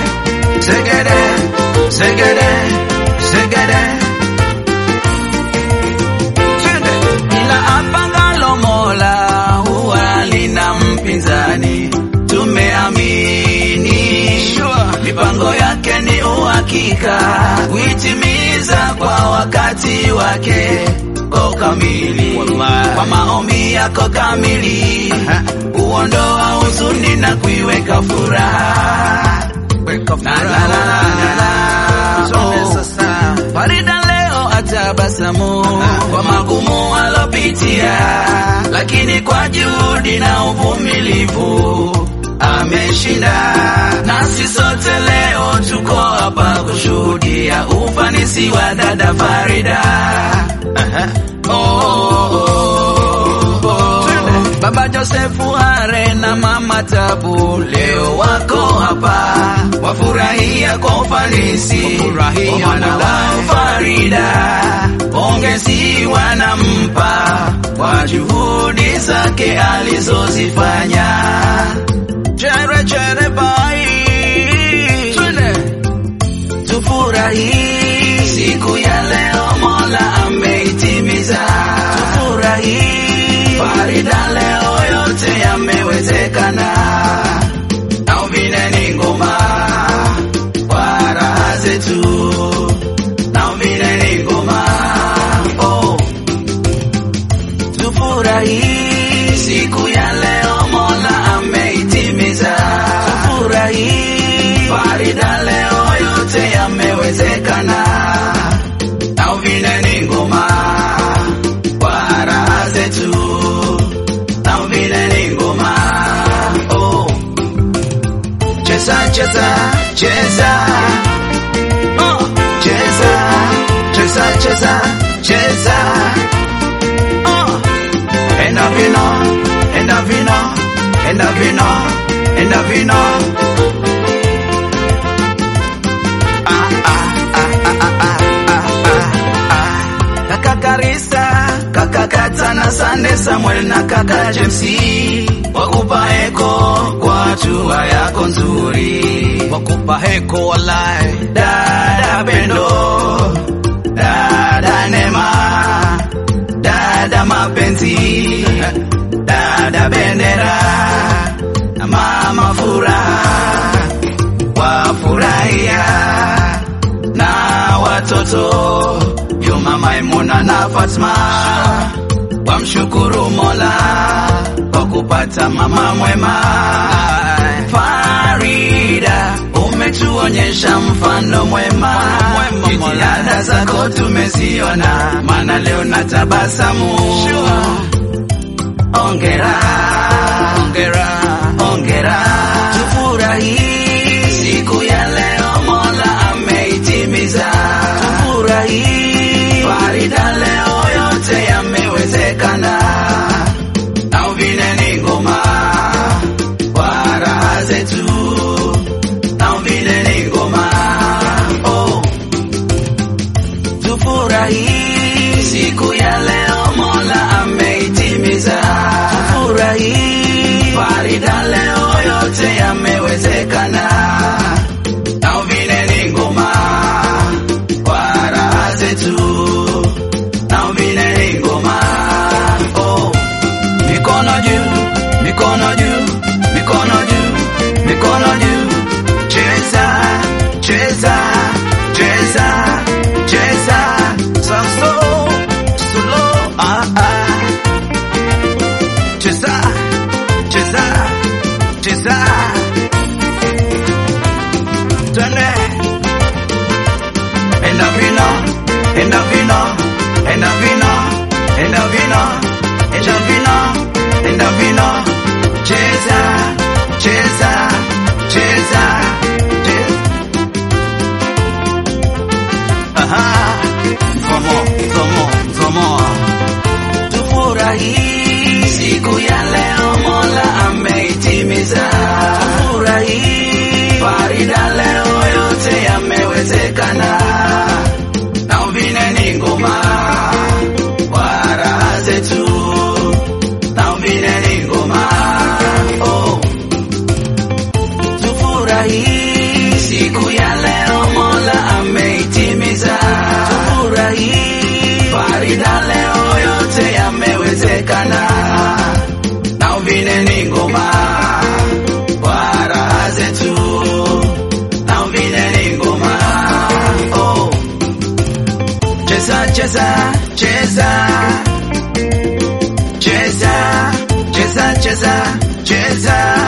segede, segede, segede. Twende. Ila apangalo Mola huwa lina mpinzani, tumeamini mipango yake ni uhakika, huitimiza kwa wakati wake kwa kamili, kwa maombi yako kamili, huondoa huzuni na kuiweka furaha. Na, na, na, na, na. Oh. Farida leo atabasamu kwa magumu alopitia, lakini kwa juhudi na uvumilivu ameshinda. Nasi sote leo tuko hapa kushuhudia ufanisi wa dada Farida. Oh, oh, oh, oh. Baba Josefu Hare na Mama Tabu leo wako hapa, wafurahia kwa ufanisi wa mwana wao Farida. Pongezi wanampa kwa juhudi zake alizozifanya. Chere chere bai, tufurahi siku ya leo, Mola ameitimiza. Tufurahi Farida, leo yote yamewezekana, na vile ni ngoma kwa raha zetu, na vile ni ngoma oh. Tufurahi siku ya leo, Mola ameitimiza. Tufurahi Farida, leo yote yamewezekana, na vile ni ngoma kwa raha zetu, na vile ni ngoma oh. Cheza cheza cheza oh. Cheza cheza cheza cheza oh. Enda vino, enda vino, enda vino, enda vino. Ah, ah, ah, ah, ah, ah, ah, ah, ah. Kaka Karisa, kaka Kata na Sande Samuel na kaka James wakupa heko kwa hatua yako nzuri, wakupa heko walai, dada Pendo, dada Nema, dada mapenzi, dada bendera na mama furaha wafurahia na watoto Juma, Maimuna na Fatma wamshukuru Mola kwa kupata mama mwema. Farida, umetuonyesha mfano mwema, jitihada zako tumeziona, maana leo na tabasamu. Ongera, ongera, ongera, tufurahi siku ya leo, Mola ameitimiza. Tufurahi Farida, leo yote yamewezekana, na vile ni ngoma kwa raha zetu, na vile ni ngoma oh. Tufurahi siku ya leo, Mola ameitimiza. Tufurahi Farida, leo yote yamewezekana, na vile ni ngoma kwa raha zetu, na vile ni ngoma oh. Mikono juu, mikono juu, mikono juu, mikono juu, cheza, cheza, cheza, cheza, saso, solo, ah ah, cheza, cheza, cheza, twende, enda vino, enda vino, enda vino, enda vino, enda vino, enda vino, cheza, cheza, cheza, cheza. Aha, zomo, zomo, zomo. Tufurahi siku ya leo, Mola ameitimiza. Tufurahi Farida, leo yote yamewezekana, na vile ni ngoma kwa raha zetu, na vile ni ngoma oh. Tufurahi hii Farida, leo yote yamewezekana, na uvine ni ngoma kwa raha zetu, na uvine ni ngoma oh. Cheza cheza cheza cheza cheza cheza cheza